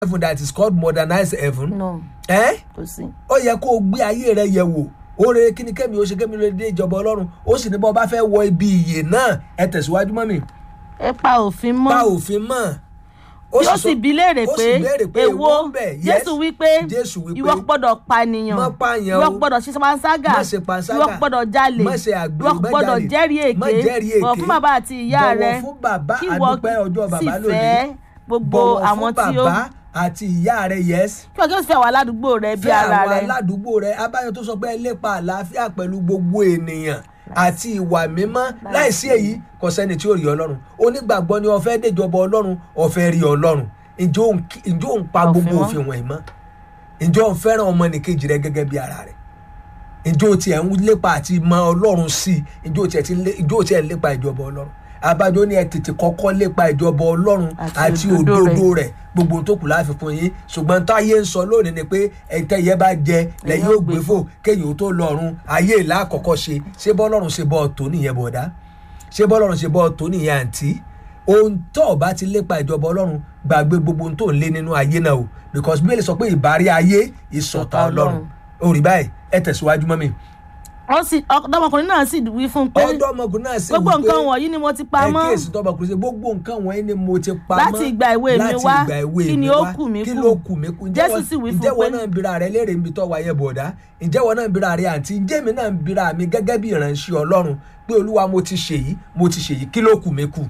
heaven that is called modernized heaven. no Eh? kò sí. ó yẹ kó o gbé ayé rẹ yẹ̀ wò ó rere kí ni kẹ́mi ó ṣe kẹ́mi ló dé ìjọba ọlọ́run ó sì ní bọ́ bá fẹ́ wọ ibi ìyè náà ẹ tẹ̀síwájú mọ́ mi ẹ pa òfin mọ́. pa òfin mọ́ yóò sì bi léèrè ó sì pé béèrè pé èwo èwo ń bẹ? Yes. jésù wípé Jésù wípé, ìwọ gbọ́dọ̀ pànìyàn má pààyàn ìwọ o, gbọ́dọ̀ ṣe panṣágà má ṣe panṣágà, ìwọ gbọ́dọ̀ jalè má ṣe àgbèrè, ìwọ má gbọ́dọ̀ jalè, jẹ́rìí má èké jẹ́rìí èké, bọ̀wọ̀ fún bàbá àti ìyá bọ̀wọ̀ rẹ fún bàbá, kí ìwọ àdúpẹ́ ọjọ́ sì bàbá lónìí. fẹ́ gbogbo bọ̀wọ̀ àwọn fún tí ó bàbá àti ìyá rẹ yes kí ọjọ́ sì fẹ́ àwọn aládùúgbò rẹ bí fẹ́ ara àwọn rẹ aládùúgbò rẹ abáyọ tó sọ pé ẹ lépa àlàáfíà pẹ̀lú gbogbo ènìyàn àti ìwà mímọ́ láìsí èyí kò sẹ́ni tí ó rí ọlọ́run onígbàgbọ́ ni ó fẹ́ déjọba ọlọ́run ó fẹ́ rí ọlọ́run ǹjẹ́ òun kí- ǹjẹ́ òun pa Òfin gbogbo mọ́. òfin wọ̀nyí mọ́ ǹjẹ́ òun fẹ́ràn ọmọnìkejì rẹ gẹ́gẹ́ bí ara rẹ ǹjẹ́ o tiẹ̀ ń lépa àti mọ ọlọ́run sí i ǹjẹ́ o tiẹ̀ ti lé- ǹjẹ́ o tiẹ̀ ń lépa ìjọba ọlọ́run abájọ ní ẹ tètè kọ́kọ́ lépa ìjọba ọlọ́run Àti àti òdodo òdodo rẹ̀ gbogbo ohun tó kù láàfin fún yín ṣùgbọ́n táyé ń sọ lónìí ni pé ẹ̀ńtẹ́ yẹn bá jẹ lẹ́yìn ó gbé fò kéyìn ó tó lọ́run ayé ìlà àkọ́kọ́ ṣe ṣé bọ́lọ́run ṣe bọ́ ọ̀tọ̀ nìyẹn bọ̀dá ṣé bọ́lọ́run ṣe bọ́ ọ̀tọ̀ nìyẹn àǹtí ohun tó o bá ti lépa ìjọba ọlọ́run gbàgbé gbogbo ohun tó ń lé nínú ayé náà o because bíbélì sọ pé ìbárí ayé ìsọ̀tà Ọ̀tá ọlọ́run Ọlọ́run. orí báyìí ẹ tẹ̀síwájú mọ́ mi ó sì ọ̀dọ́mọkùnrin náà sì wí fún un pé ọ̀dọ́ ọmọkùnrin náà sì gbogbo wí pé nǹkan wọ̀nyí ni mo ti pa ẹ mọ́ kíyèsí tọ́mọkùnrin ṣe gbogbo nǹkan wọ̀nyí ni mo ti pa mọ́ Láti ìgbà èwe mi láti wá, ìgbà èwe kí ni mi ó wá, kù mí kí kù? ló kù mí kù Ǹjẹ́ Jésù wọ́n- sì wí fún ǹjẹ́ pé- wọn náà ń bira rẹ léèrè níbi tó wáyé bọ̀dá ǹjẹ́ wọn náà ń bira rẹ àǹtí ǹjẹ́ mi náà ń bira mi gẹ́gẹ́ bí ìránṣẹ́ ọlọ́run pé olúwa mo ti ṣèyí mo ti ṣèyí kí ló kù mí kù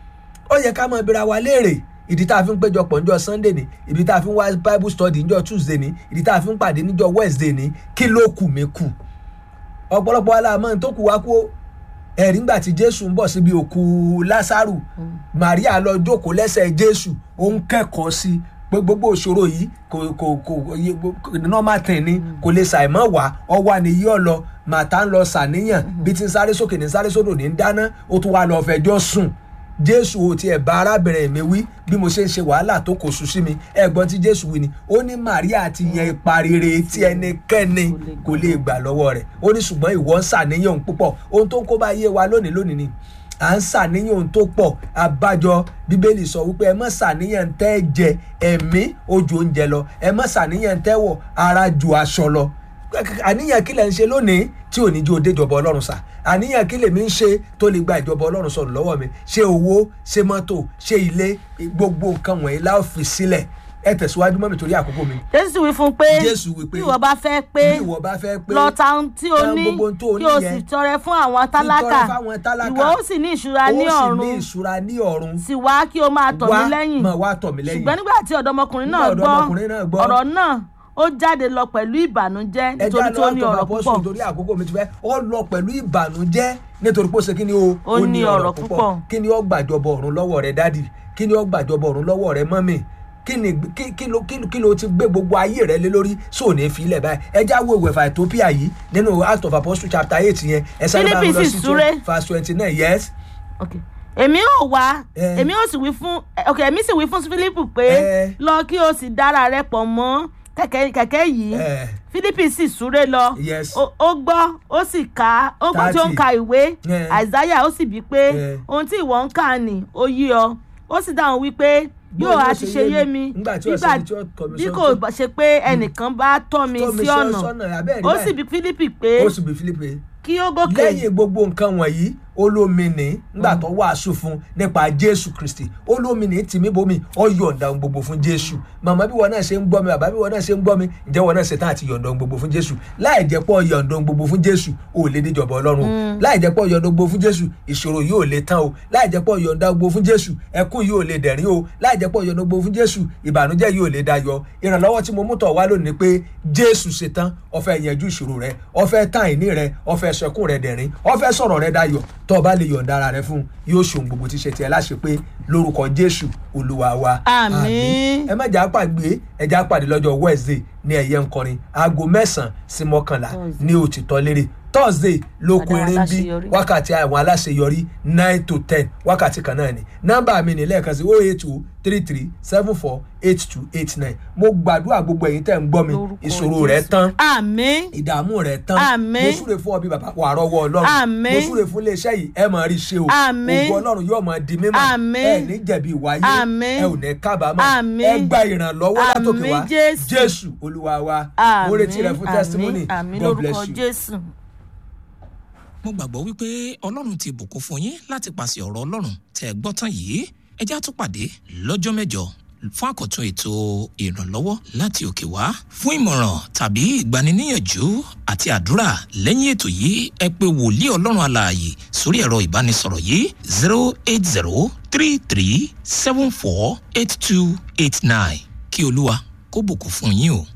ó yẹ ká máa bira wa léèrè ìdí tá a fi ń péjọpọ̀ níjọ́ sunday ni ìdí tá a fi ń wá bible study níjọ́ tuesday ni ìdí tá a fi ń pàdé níjọ́ wednesday ni kí ló kù mí kù ọ̀pọ̀lọpọ̀ aláàmọ́ tó kù wá kú ó. ẹ̀rí ńgbà tí jésù ń bọ̀ síbi òkú lásàrù maria lọ jókòó lẹ́sẹ̀ jésù ó ń kẹ́kọ̀ọ́ sí i pé gbogbo òṣòro yìí kò kò kò yẹ- kò- normal thing ni kò lè ṣàìmọ́ wá ọwọ́ àníyí ọ̀lọ́ màtá ń lọ ṣàníyàn bí ti ń sáré sókè ní sáré sódò ní ń dáná ó tún wá lọ fẹjọ́ sùn jésù ò tiẹ̀ bá arábìnrin mi wí bí mo ṣe ń ṣe wàhálà tó kò sùn sí mi ẹ̀gbọ́n tí jésù wí ni ó ní maria ti yan ipa rere tí ẹnikẹ́ni kò lè gbà lọ́wọ́ rẹ̀ ó ní ṣùgbọ́n ìwọ ń ṣàníyàn òun púpọ̀ ohun tó ń kó bá yé wa lónìí lónìí ni à ń ṣàníyàn ohun tó pọ̀ abájọ bíbélì sọ wípé ẹ má ṣàníyàn tẹ́ ẹ jẹ ẹ̀mí ó ju oúnjẹ lọ ẹ má ṣàníyàn tẹ́ wọ̀ ara ju aṣọ lọ àníyàn kí lẹ̀ ń ṣe lónìí tí ò ní jó déjọba ọlọ́run sà àníyàn kí lèmi ń ṣe tó lè gba ìjọba ọlọ́run sọ̀rọ̀ lọ́wọ́ mi ṣé owó ṣé mọ́tò ṣé ilé gbogbo nǹkan wọ̀nyí la ó fi sílẹ̀ ẹ tẹ̀síwájú mọ́ mi torí àkókò mi jésù wí fún un pé Jésù wí pé, bí ìwọ bá fẹ́ pé bí ìwọ bá fẹ́ pé lọ ta ohun tí o ta ní gbogbo ohun tó o kí o ní sì yẹn, tọrẹ fún àwọn tálákà fáwọn tálákà. ìwọ ó sì ní ìṣúra ní ó sì ní ọ̀run ìṣúra ní ọ̀run sì wá kí o máa tọ̀ mí lẹ́yìn máa wá tọ̀ mí lẹ́yìn ṣùgbọ́n nígbà tí ọ̀dọ́mọkùnrin náà Nígbà ọ̀dọ́mọkùnrin náà gbọ́ gbọ́, ọ̀rọ̀ náà ó jáde lọ pẹ̀lú ìbànújẹ́ nítorí tí ó ní ọ̀rọ̀ púpọ̀ nítorí àkókò mi ti fẹ́ ó lọ pẹ̀lú ìbànújẹ́ nítorí pé ó ṣe kí ni o Ó ní ọ̀rọ̀ púpọ̀. kí ni ó gbàjọbọ ọ̀run lọ́wọ́ rẹ dádì kí ni ó gbàjọbọ ọ̀run lọ́wọ́ rẹ mọ́mì kí ni kí kí ló kí ló- kí ló ti gbé gbogbo ayé rẹ lé lórí sóò ní filẹ̀ báyìí ẹ já wo ìwẹ̀fà Ethiopia yìí nínú Acts of Apostles chapter eight yẹn ẹ sáré bá mi Fílípì lọ sì sí súré. verse twenty nine yes Okay. èmi ò wá Eh. èmi ò sì wí fún ok èmi sì wí fún Fílípù pé Eh. lọ kí o sì dára rẹ pọ̀ mọ́ kẹ̀kẹ́ kẹ̀kẹ́ yìí Eh. Fílípì sì súré lọ Yes. ó ó gbọ́ ó sì kà ó gbọ́ tí ó ń Thirty. ka ìwé Eh. Àìsáyà ó sì bí pé Eh. ohun tí ìwọ ń kà ní ó yé ọ ó sì dáhùn wípé Bó yóò ló á ṣe ti ṣe yé yé mi? mi Nígbà tí ọ̀sẹ̀ ni tí ó tọ́ mi bí sọ́nà. kò bá ṣe pé ẹnìkan bá tọ́ mi Tọ́ mi sí sọ́- ọ̀nà sọ́nà, abẹ́ẹ̀ rí ó báyìí. sì bí Fílípì pé ó sì bí Fílípì kí ó gòkè lẹ́yìn gbogbo nǹkan wọ̀nyí olómìnì ńgbà tó wàásù fún nípa jésù kristi olómìnì tìmí bomi ó yọ̀ǹda ohun gbogbo fún jésù màmá bí wọn náà ṣe ń gbọ́ mi bàbá bí wọn náà ṣe ń gbọ́ mi ǹjẹ́ wọn náà ṣe tán àti yọ̀ǹda ohun gbogbo fún jésù láì jẹ́ pọ̀ yọ̀ǹda ohun gbogbo fún jésù ò lè déjọba ọlọ́run o láì jẹ́ pọ̀ yọ̀ǹda ohun gbogbo fún jésù ìṣòro yìí ò lè tán o láì jẹ́ pọ̀ yọ̀ǹda ohun gbogbo fún jésù ẹkún yìí ò lè dẹ̀rín o láì jẹ́ pọ̀ yọ̀ǹda ohun gbogbo fún jésù ìbànújẹ́ yìí ò lè dayọ̀ ìrànlọ́wọ́ tí mo mú tọ̀ wá lónìí ni pé jésù ṣetán ó fẹ́ yanjú ìṣòro rẹ ó fẹ́ tán àìní rẹ ó fẹ́ sọkún rẹ dẹ̀rín ó fẹ́ sọ̀rọ̀ rẹ dayọ̀ tó o bá lè yọ̀ǹda ara rẹ fún un yóò ṣe ohun gbogbo tí ṣe tiẹ̀ láṣẹ pé lórúkọ jésù olúwa wa Àmín. ẹ má jà á pàgbé ẹ jà á pàdé lọ́jọ́ wednesday ní ẹ̀yẹ ńkọrin aago mẹ́sàn-án sí mọ́kànlá ní òtítọ́ lérè thursday lóko Àwọn eré ń bí aláṣeyọrí. wákàtí àwọn aláṣeyọrí nine to ten wákàtí kan náà ni nọ́mbà mi ní lẹ́ẹ̀kan sí oh eight two three three seven four eight two eight nine mo gbàdúrà gbogbo ẹ̀yin tẹ̀ ń gbọ́ mi Lórúkọ ìṣòro rẹ̀ Jésù. tán àmín ìdààmú rẹ̀ tán Àmín. mo súre fún ọ bí bàbá wà rọwọ́ ọlọ́run Àmín. mo súre fún iléeṣẹ́ yìí ẹ máa rí ṣe o Àmín. ògo ọlọ́run yóò máa di mímọ́ Àmín. ẹ ní jẹ̀bi ìwáyé Àmín. ẹ ò ní kábàámọ̀ Àmín. ẹ gba ìrànlọ́wọ́ látòkè Àmín, wá Jésù. jésù olúwa wa àmín mo retí rẹ fún testimony àmín god lórúkọ bless you. jésù. mo gbàgbọ́ wípé ọlọ́run ti bùkún fún yín láti pàṣẹ ọ̀rọ̀ ọlọ́run tẹ́ ẹ gbọ́ tán yìí ẹ já tún pàdé lọ́jọ́ mẹ́jọ fún àkọ́tún ètò ìrànlọ́wọ́ láti òkè wá fún ìmọ̀ràn tàbí ìgbaniníyànjú àti àdúrà lẹ́yìn ètò yìí ẹ pé wòlíì ọlọ́run alààyè sórí ẹ̀rọ ìbánisọ̀rọ̀ yìí zero eight zero three three seven four eight two eight nine kí olúwa kó bùkún fún yín o.